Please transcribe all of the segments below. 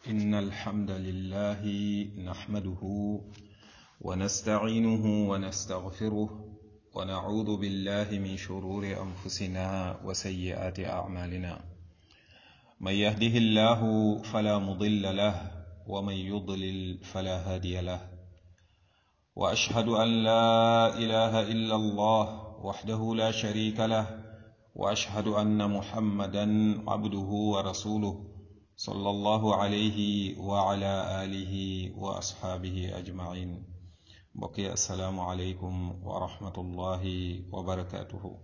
إن الحمد لله نحمده ونستعينه ونستغفره ونعوذ بالله من شرور أنفسنا وسيئات أعمالنا من يهده الله فلا مضل له ومن يضلل فلا هادي له وأشهد أن لا إله إلا الله وحده لا شريك له وأشهد أن محمدا عبده ورسوله صلى الله عليه وعلى آله وأصحابه أجمعين بقي السلام عليكم ورحمة الله وبركاته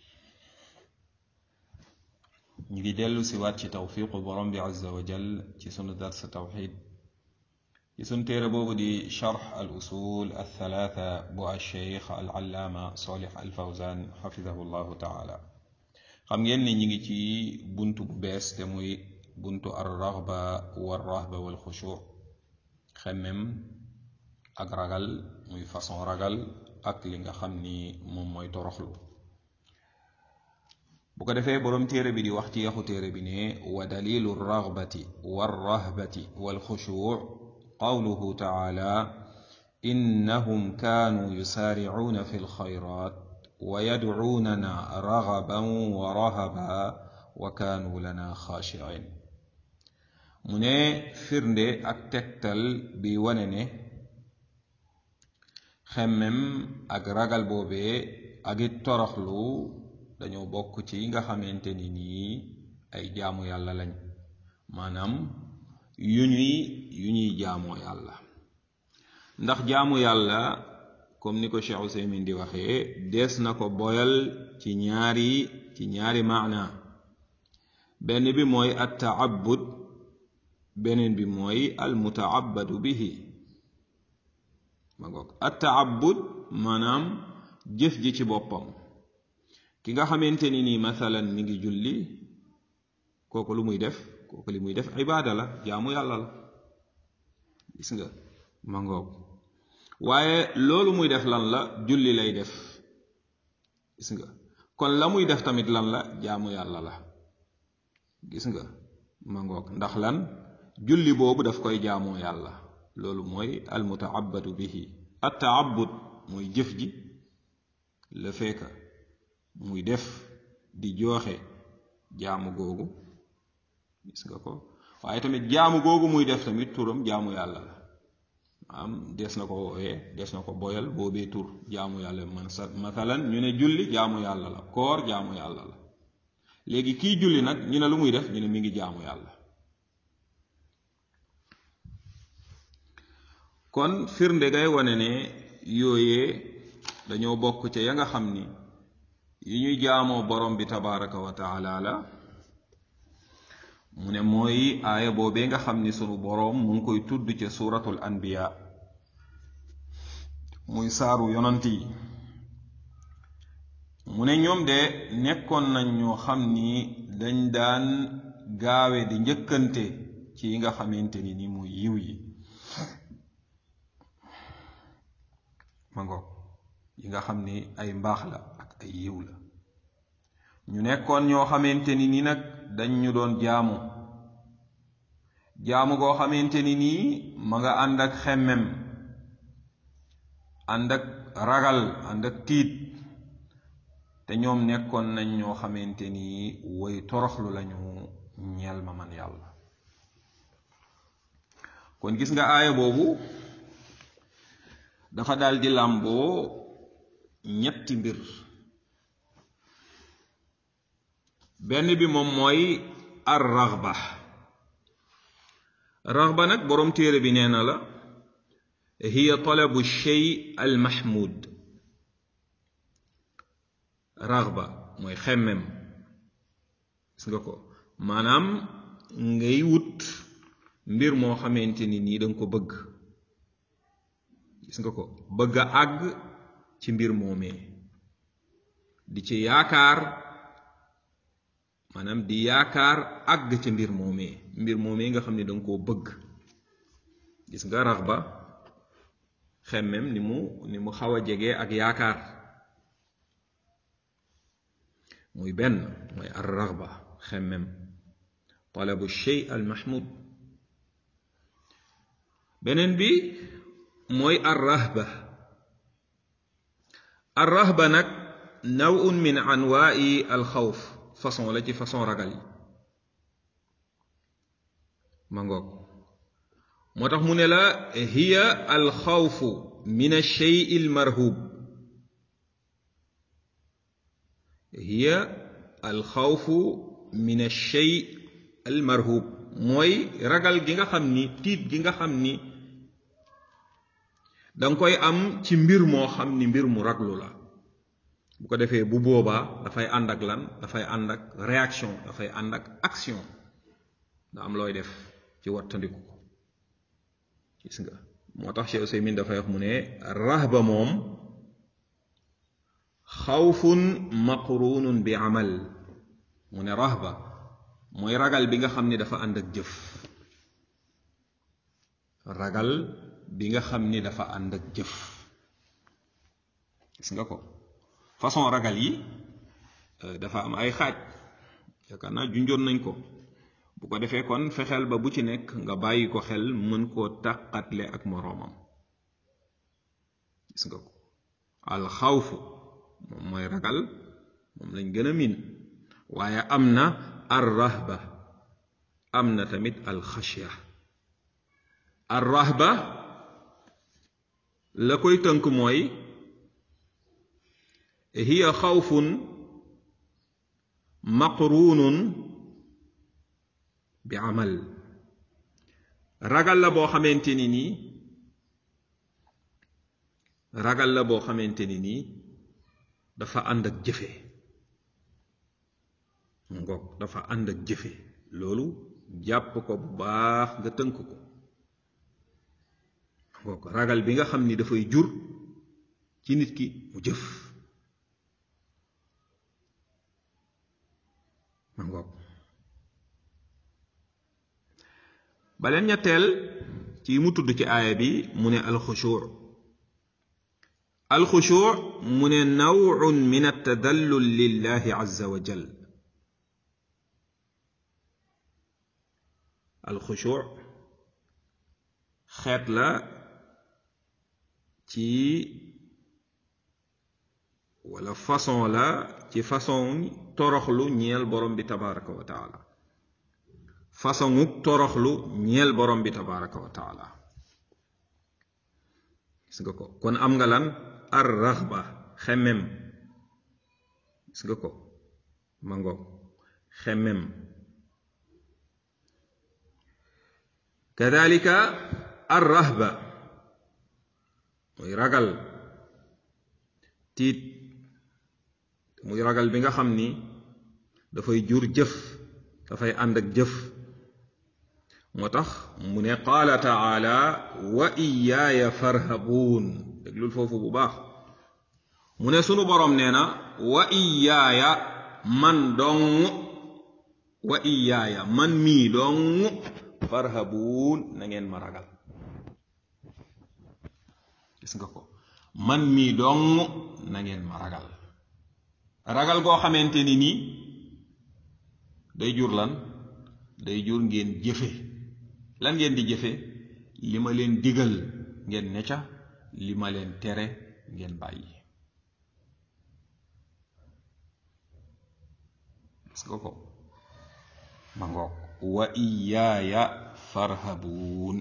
نجي دلو سوات توفيق برم عز وجل ci sunu dars tawxid ci sunu téere boobu di charx al usul althalatha bu alcheikh al allaama solix al fawzan xafidahu llahu taala xam ngeen ni ñi ngi ci buntu bu bees te muy buntu ar raxba war rahba wal xushu xemmem ak ragal muy façon ragal ak li nga xam ni moom mooy toroxlu bu ko defee boroom téere bi di wax ci yaxu téere bi ne wa dalilu ragbati war rahbati wal xushu qawluhu taala innahum kaanuu yusaaricuuna fi lxayraat wa yadcuunana ragaban wa rahaba wa kaanuu lana xaashicin mu ne firnde ak tegtal bi wane ne xemmem ak ragal boobee ak it toroxlu dañoo bokk ci yi nga xamante ni nii ay jaamu yàlla lañ maanaam yu ñuy yu ñuy jaamoo yàlla ndax jaamu yàlla comme ni ko Cheikh Ousaymin di waxee dees na ko boyal ci ñaari ci ñaari maana benn bi mooy at taabud beneen bi mooy al mutaabadu bihi ma ngoog at taabud maanaam jëf ji ci boppam ki nga xamante ni nii mathalan mi ngi julli kooku lu muy def kooku li muy def ibaada la jaamu yàlla la gis nga ma ngoog waaye loolu muy def lan la julli lay def gis nga kon la muy def tamit lan la jaamu yàlla la gis nga ma ngoog ndax lan julli boobu daf koy jaamoo yàlla loolu mooy al mutaabadu bihi at taabud mooy jëf ji la fekka muy def di jooxe jaamu googu gis nga ko waaye tamit jaamu googu muy def tamit turam jaamu yàlla la am des na ko woowee des na ko boyal boobee tur jaamu yàlla man sa mathalan ñu ne julli jaamu yàlla la koor jaamu yàlla la léegi kii julli nag ñu ne lu muy def ñu ne mi ngi jaamu yàlla kon firnde gay wane ne yooyee dañoo bokk ca ya nga xam ni yi ñuy jaamoo borom bi tabaraka wa taala la mu ne mooy aaya boobee nga xam ni sunu boroom mu ngi koy tudd ca suuratul anbiya muy saaru yonant yi mu ne ñoom de nekkoon nañ ñoo xam ni dañ daan gaawe di njëkkante ci yi nga xamante ni ni muy yiw yi ma ngoog yi nga xam ni ay mbaax la ak ay yiw la ñu nekkoon ñoo xamante ni ni nag dañ ñu doon jaamu jaamu goo xamante ni nii ma nga ànd ak xemmem ànd ak ragal ànd ak tiit te ñoom nekkoon nañ ñoo xamante ni woy toroxlu lañu ñeel ma man yàlla kon gis nga aaya boobu dafa daal di làmboo ñetti mbir benn bi moom mooy ar raxba raxba nag boroom téere bi nee na la hiya talabu shay al mahmud raxba mooy xemmem gis nga ko maanaam ngay wut mbir moo xamante ni nii danga ko bëgg gis nga ko bëgg a àgg ci mbir moomee di ci yaakaar maanaam di yaakaar àgg ci mbir moomee mbir moomee nga xam ne danga koo bëgg gis nga rax ba xemmem ni mu ni mu xaw a jege ak yaakaar muy benn mooy ar raxba xemmem talabu shay al mahmud beneen bi mooy arrahba arrahba nag nawun min anwaai alxawf façon la ci façon ragal yi ma ngoog moo tax mu ne la hiya alxawfu min alshey almarhub hiya alxawfu min alshey almarhub mooy ragal gi nga xam ni tiit gi nga xam ni danga koy am ci mbir moo xam ni mbir mu raglu la bu ko defee bu boobaa dafay ànd ak lan dafay ànd ak réaction dafay ànd ak action nga am looy def ci wattandiku ko gis nga moo tax Cheikh Useymin dafay wax mu ne rahba moom xawfun maqrunun bi amal mu ne rahba mooy ragal bi nga xam ni dafa ànd ak jëf ragal bi nga xam ni dafa ànd ak jëf gis nga ko façon ragal yi dafa am ay xaaj yaakaar naa junjoon nañ ko bu ko defee kon fexeel ba bu ci nekk nga bàyyi ko xel mën koo tàqatle ak moroomam gis nga ko alxawfu moom mooy ragal moom lañ gën a miin waaye am na arrahba am na tamit alxashya arrahba la koy tënk mooy hiya xawfun maqrunun bi amal ragal la boo xamante ni nii ragal la boo xamante ni nii dafa ànd ak jëfe ngoog dafa ànd ak jëfe loolu jàpp ko bu baax nga tënk ko ngoog ragal bi nga xam ni dafay jur ci nit ki mu jëf ma ngoog baleen ñetteel ci mu tudd ci aaya bi mu ne alxushuu alxushuu mu ne nawun min altadallul lillahi azza wa jal alxushuu xeet la ci wala façon la ci façon toroxlu ñeel borom bi tabaraka wa taala façon toroxlu ñeel borom bi tabaraka wa taala gis nga ko kon am nga lan ar raxba xemem gis nga ko ma ngoog xemem kadalika ar rahba muy ragal tiit muy ragal bi nga xam ni dafay jur jëf dafay ànd ak jëf moo tax mu ne qaala taala wa iyaaya farhabuun déglul foofu bu baax mu ne sunu boroom nee na wa iyaaya man dong wa iyaaya man mii dong farhabuun na ngeen ma ragal gis nga ko man mii dong na ngeen ma ragal ragal goo xamante ni nii day jur lan day jur ngeen jëfe lan ngeen di jëfe li ma leen digal ngeen ne ca li ma leen tere ngeen bàyyi gis nga ko ma ngoog wa iyaaya farhabuun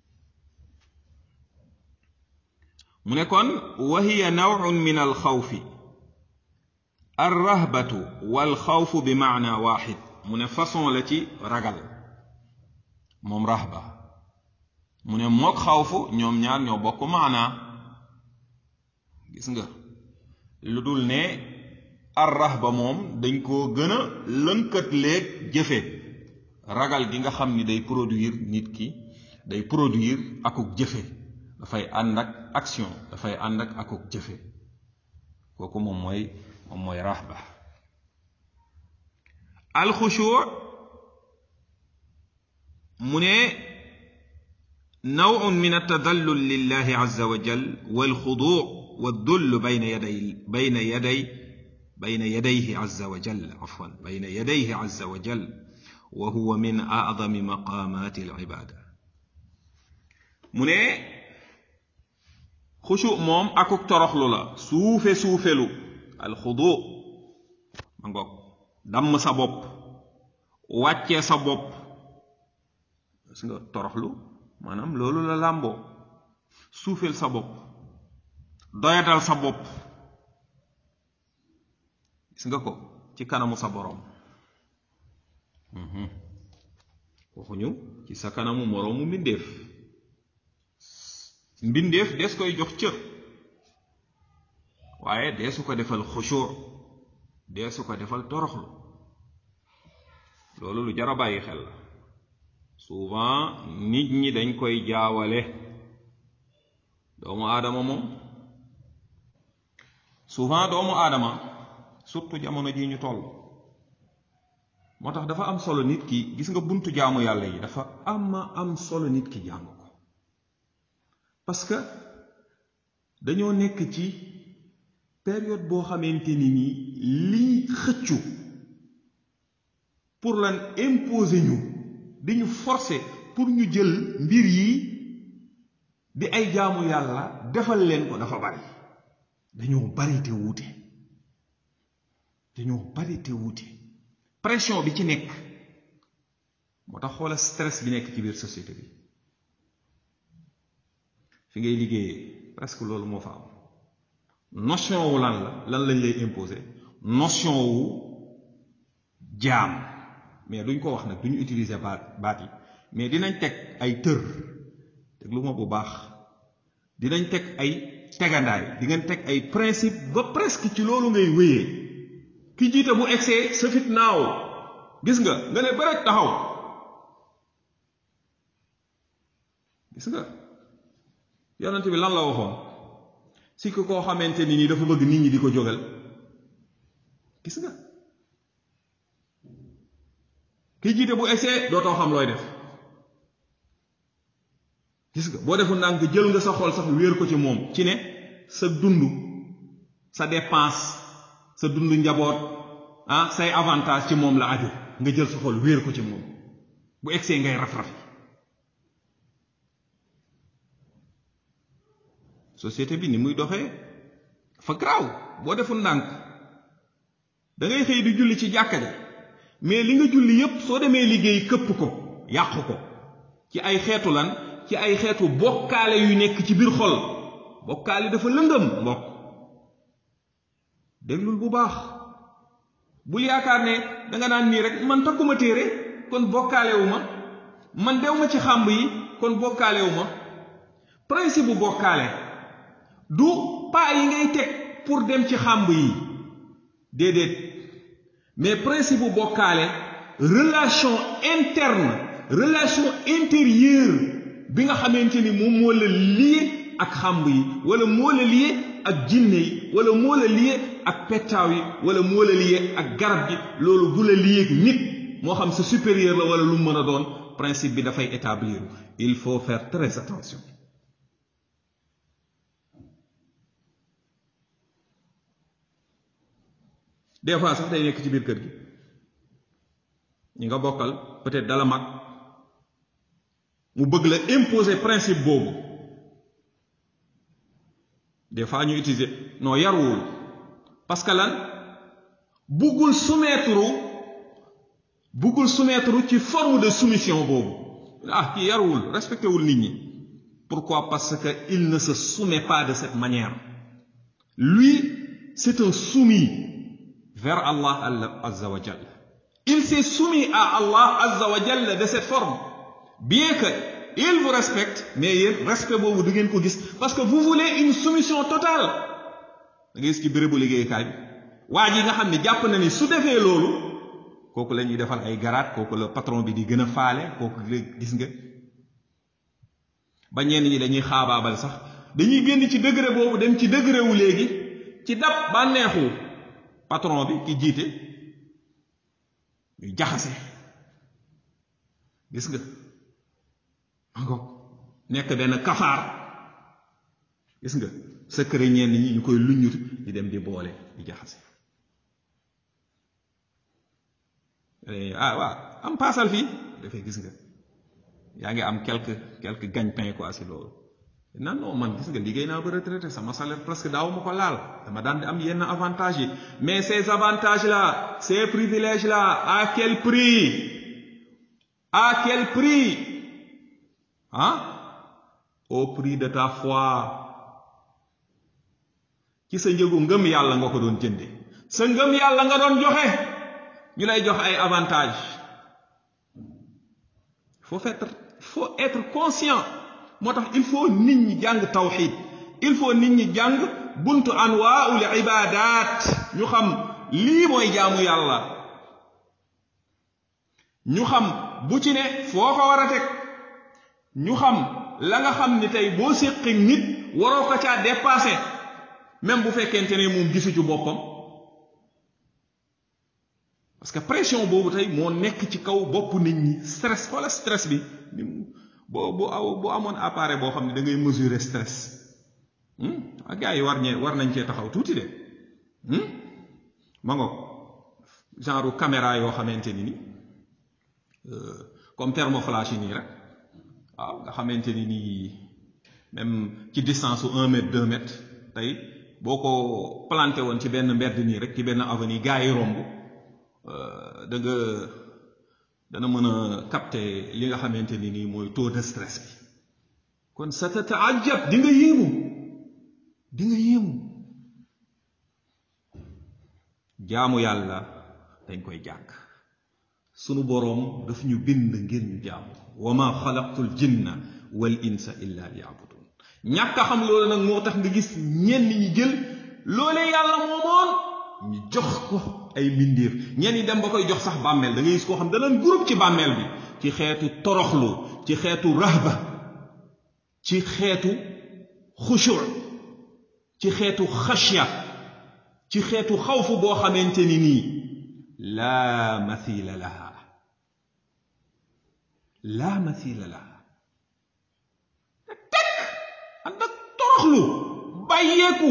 mu ne kon wa hiya nawun min alxawfi arrahbatu walxawfu bi maana waaxid mu ne façon la ci ragal moom rahba mu ne mook xawfu ñoom ñaar ñoo bokk maanaa gis nga lu dul ne ar rahba moom dañ koo gën a lënkat léeg jëfe ragal gi nga xam ni day produire nit ki day produire akuk jëfe dafay ànd ak action dafay ànd ak akuk jëfe kooku moom mooy moom mooy rahba alxushuu mu ne nawun min altadallul lillahi azza wa jal walxuduu والذل بين يدي بين يدي بين يديه عز وجل عفوا بين يديه عز وجل وهو من أعظم مقامات العبادة mu ne xushu moom akuk toroxlu la suufe suufelu alxudu ma ngoog damm sa bopp wàccee sa bopp gis nga toroxlu maanaam loolu la làmboo suufel sa bopp doyadal sa bopp gis nga ko ci kanamu sa boroom waxuñu ci sa kanamu moroomu mbindeef mbindeef des koy jox cër waaye deesu ko defal xushur deesu ko defal toroxlu loolu lu jar a bàyyi xel la souvent nit ñi dañ koy jaawale doomu aadama moom souvent doomu aadama surtout jamono ji ñu toll moo tax dafa am solo nit ki gis nga buntu jaamu yàlla yi dafa ama am solo nit ki jàng ko parce que dañoo nekk ci période boo xamante ni nii lii xëccu pour lan imposer ñu di ñu forcer pour ñu jël mbir yi di ay jaamu yàlla defal leen ko dafa bari dañoo bari te wuute dañoo bari te wuute pression bi ci nekk moo tax xoola stress bi nekk ci biir société bi fi ngay liggéeyee presque loolu moo fa am notion wu lan la lan lañ lay imposer notion wu jaam mais duñ ko wax nag duñu utiliser baat baat yi mais dinañ teg ay tër déglu ma bu baax dinañ teg ay tegandaay di ngeen teg ay principe ba presque ci loolu ngay wéyee ki jiite bu egsee sa fit naaw gis nga nga ne bërëj taxaw gis nga yonent bi lan la waxoon si ko koo xamante ni nii dafa bëgg nit ñi di ko jógal gis nga ki jiite bu egsee dootoo xam looy def gis nga boo deful ndànk jël nga sa xol sax wéer ko ci moom ci ne sa dund sa dépense sa dund njaboot ah say avantage ci moom la aju nga jël sa xol wéer ko ci moom bu egsee ngay raf-raf société bi ni muy doxee fa garaaw boo deful ndànk da ngay xëy di julli ci jàkka ja mais li nga julli yépp soo demee liggéey këpp ko yàqu ko ci ay xeetu lan ci ay xeetu bokkaale yu nekk ci biir xol bokkaale dafa lëndëm mbokk déglul bu baax bul yaakaar ne danga naan nii rek man takkuma téere kon bokkaalewu ma man dew ma ci xàmb yi kon bokkaalewu ma principe bu bokkaale du pas yi ngay teg pour dem ci xàmb yi déedéet mais principe bu bokkaale relation interne relation intérieure bi nga xamante ni moom moo la lié ak xàmb yi wala moo la lié ak jinne yi wala moo la lié ak pettaaw yi wala moo la lié ak garab gi loolu bu la lié ak nit moo xam sa supérieur la wala lu mën a doon principe bi dafay établir il faut faire très attention des fois sax day nekk ci biir kër gi ñi nga bokkal peut-être dala mag mu bëgg la imposer principe boobu des fois ñu utiliser non yaruwul parce que lan buggul soumettre buggul soumettre ci forme de soumission boobu ah kii yaruwul respecté wul nit ñi pourquoi parce que il ne se soumet pas de cette manière lui c'est un soumis vers Allah azza wa jalla il s'est soumis à Allah azza wa jalla de cette forme bien que il vous respecte mais yéen respect boobu du ngeen ko gis parce que vous voulez une soumission totale da ngay gis ci bérébu liggéeykaay bi waa ji nga xam ne jàpp na ni su defee loolu kooku la ñuy defal ay garaat kooku la patron bi di gën a faale kooku gis nga ba ñenn ñi dañuy xaabaabal sax dañuy génn ci degré boobu dem ci degré wu léegi ci dab bànneexu patron bi ki jiite ñu jaxase gis nga encore nekk benn kafaar gis nga secret ñenn ñi ñu koy luññut di dem di boole di jaxase ah waaw am paasal fii dafay gis nga yaa ngi am quelque quelque gagne-pain quoi si loolu nan non man gis nga liggéey naa ba retraité sama salaire presque daaw ma ko laal dama daan di am yenn avantages yi mais ces avantages là ces privilèges là à quel prix à quel prix ah au prix de ta foi ci sa njëgu ngëm yàlla nga ko doon jënde sa ngëm yàlla nga doon joxe ñu lay jox ay avantages faut être faut être conscient moo tax il faut nit ñi jàng tawxid il faut nit ñi jàng buntu anwaaul ibadat ñu xam lii mooy jaamu yàlla ñu xam bu ci ne foo ko war a teg ñu xam la nga xam ni tey boo séqi nit waroo ko caa dépassé même bu fekkente ne moom gisu ci boppam parce que pression boobu tey moo nekk ci kaw bopp nit ñi stress wala stress bi ni boo bu aw bu amoon appareil boo xam ne da ngay mesurer stress ak gars yi war ñee war nañ cee taxaw tuuti de ma ngoog genre caméra yoo xamante ni ni comme thermoflash yi nii rek waaw nga xamante ni nii même ci distance su un mètre deux mètres tey boo ko planté woon ci benn mbedd nii rek ci benn avenue gars yi romb da nga dana mën a capter li nga xamante ni nii mooy taux de stress bi kon sa tataajab di nga yéemu di nga yéemu jaamu yàlla dañ koy jàng sunu boroom daf ñu bind ngir ñu jaamu wa ma xalaqtul jinna wal insa illa liyabudun ñàkk a xam loolu nag moo tax nga gis ñenn ñi jël loolee yàlla moomoon ñu jox ko ay mbindeef ñenn ñi dem ba koy jox sax bàmmeel da ngay gis koo xam da leen groupe ci bàmmeel bi ci xeetu toroxlu ci xeetu rahba ci xeetu xushur ci xeetu xashya ci xeetu xawfu boo xamante ni nii laa mathila laha laa mathila laha teg ànd ak toroxlu bàyyeeku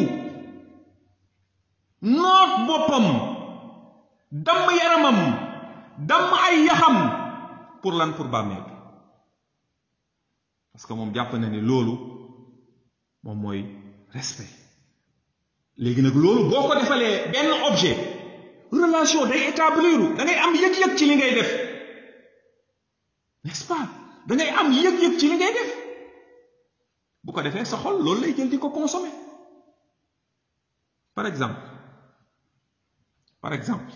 noot boppam damm yaramam damm ay yaxam pour lan pour bàmmeel bi parce que moom jàpp na ni loolu moom mooy respect léegi nag loolu boo ko defalee benn objet relation day établir da ngay am yëg-yëg ci li ngay def n'est-ce pas da ngay am yëg-yëg ci li ngay def bu ko defee sa xol loolu lay jël di ko consommer par exemple par exemple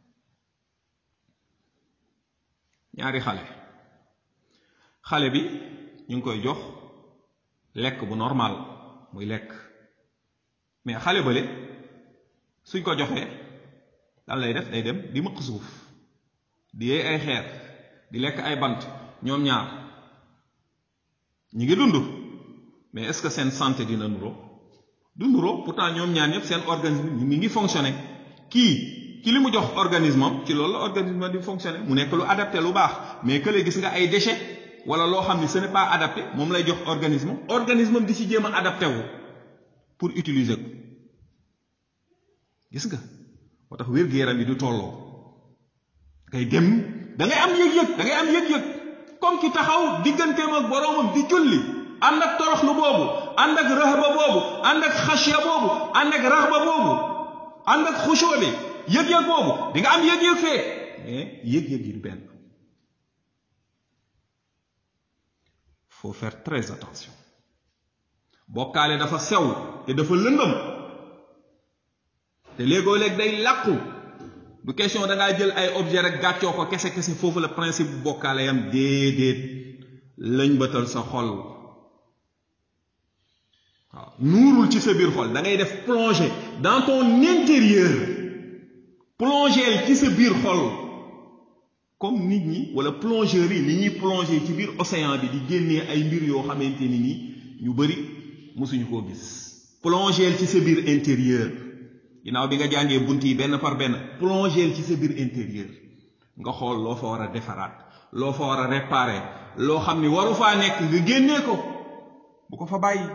ñaari xale xale bi ñu ngi koy jox lekk bu normal muy lekk mais xale bële suñ ko joxee lan lay def day dem di mëq suuf di yee ay xeer di lekk ay bant ñoom ñaar ñi ngi dund mais est-ce que seen santé dina nuroo du nuroo pourtant ñoom ñaar ñëpp seen organisme mi ngi fonctionner kii ci li mu jox organisme am ci loolu la organisme di fonctionner mu nekk lu adapté lu baax mais que gis nga ay déchets wala loo xam ni ce n'est pas adapté moom lay jox organisme organisme am di ci jéem a adapté wu pour utiliser ko gis nga moo tax wér-gu-yaram yi du tolloo ngay dem da ngay am yëg-yëg da ngay am yëg-yëg comme ki taxaw digganteem ak boroomam di julli ànd ak toroxlu boobu ànd ak rahba boobu ànd ak xasya boobu ànd ak raxba boobu ànd ak xushoo bi yëg-yëg boobu di nga am yëg-yëg fee mais yëg-yëg yi du benn faut faire très attention bokkaale dafa sew te dafa lëndëm te léegoo léeg day làqu du question da ngaa jël ay objet rek gàccoo ko kese kese foofu la principe bu bokkaale yam déedéet lañ bëtal sa xol waaw nuurul ci sa biir xol da ngay def plonger dans ton intérieur plonger ci sa biir xol comme nit ñi wala plongeurs yi ni ñuy plonger ci biir océan bi di génnee ay mbir yoo xamante ni nii ñu bari mosuñu koo gis plonger ci sa biir intérieur ginnaaw bi nga jàngee bunt yi benn par benn plonger ci sa biir intérieur nga xool loo fa war a defaraat loo fa war a réparer loo xam ni waru faa nekk nga génnee ko bu ko fa bàyyi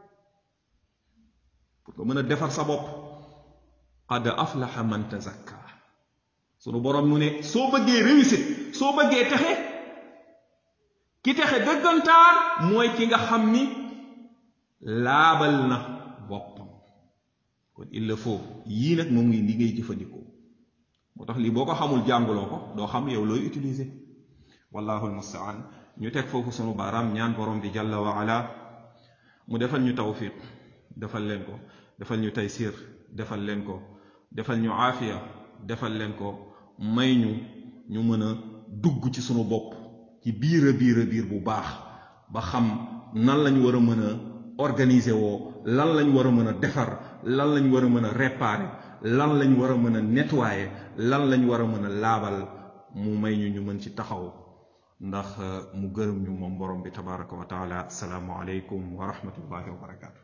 pour nga mën a defar sa bopp qad aflaha man tazakka sunu borom mu ne soo bëggee réussite soo bëggee texe ki texe dëggantaan mooy ki nga xam ni laabal na boppam kon il le faut yii nag moom ngi li ngay jëfandikoo moo tax lii boo ko xamul jànguloo ko doo xam yow looy utiliser wallahu almustaan ñu teg foofu sunu baaraam ñaan borom bi jalla wa ala mu defal ñu tawfiq defal leen ko defal ñu taysir defal leen ko defal ñu aafiya defal leen ko may ñu ñu mën a dugg ci sunu bopp ci biir a biir a biir bu baax ba xam nan lañ war a mën a organiser woo lan lañ war a mën a defar lan lañ war a mën a réparer lan lañ war a mën a nettoyer lan lañ war a mën a laabal mu may ñu ñu mën ci taxaw ndax mu gërëm ñu moom borom bi tabaraka wa taala asalaamu aleykum wa rahmatullahi wa barakaatu